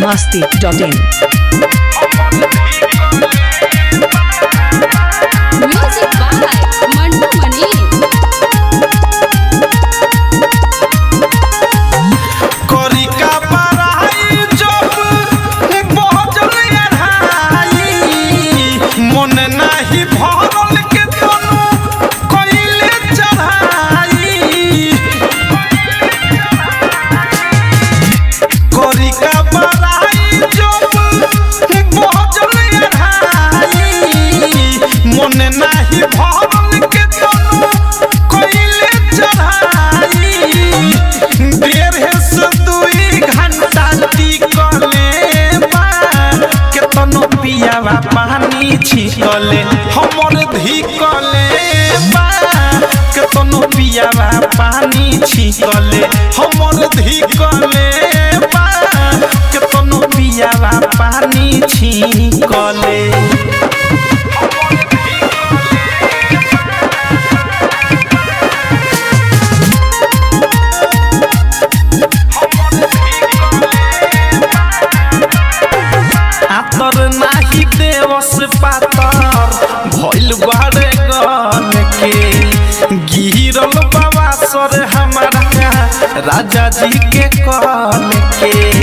biharmasti.in Music by Mandu Mani. करी का पढ़ाई जब बजल अढ़ाई मन नाही भरल के तनु कइले चढ़ाई करी का पढ़ाई जब बजल अढ़ाई मन नाही भरल के तनु कइले चढ़ाई डेढ़ से दुई घंटा टिकले बा केतनो पियावा पानी छिकले हमर धिकले बा केतनो पियावा पानी छिकले हमर धिकले बा केतनो पियावा पानी छिकले आतर नाही देवस पातर भइल बारे गन के गिरल बाबा सर हमारा राजा जी के कल के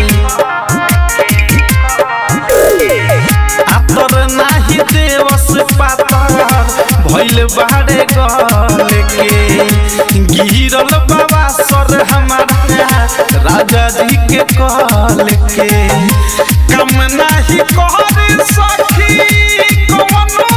आतर नाही देवस पातर भइल बारे गन के गिरल बाबा सर हमारा राजा जी के कल के कम नाही कर सखी कवनो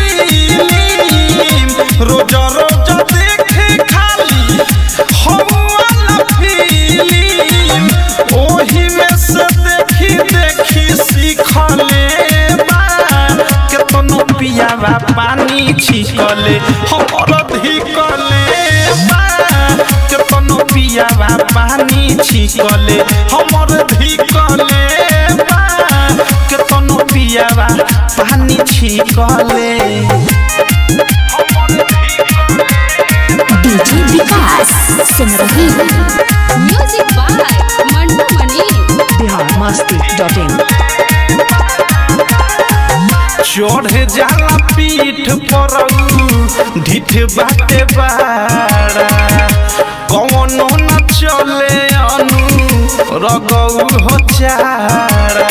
रीलिम रोज रोज देखे खाली हवाला फिल्म ओही में से देखी देखी सीखले बा केतनो पियावा पानी छिकले हमर धिकले बा केतनो पियावा पानी छिकले हमर धिकले बा केतनो पियावा पानी छिकले डीजे विकास सुन रही Music by Mandu Mani. biharmasti.in चढ़ जाला पीठ पर ढिठ बाटे बाड़ा कौनो न चले अनु रगौ हो चारा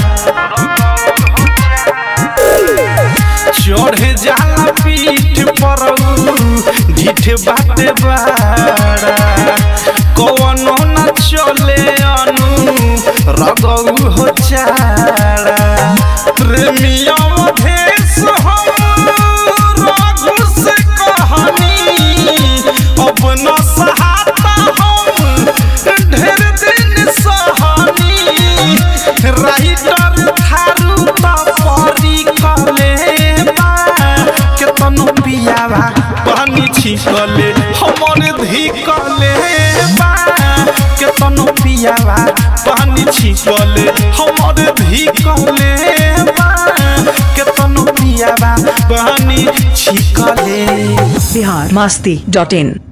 चढ़ जाला पीठ पर ढिठ बाटे बाड़ा कौनो न चले अनु रगौ हो चारा प्रेमिया भेष हम रघु से कहानी अब न सहाता हम ढेर दिन सहानी राइटर थारू तपरी कले बा केतनो पियावा पानी छिकले हमर धिकले बा केतनो पियावा पानी छिकले हमर धिकले बा केतनो पियावा पानी छिकले biharmasti.in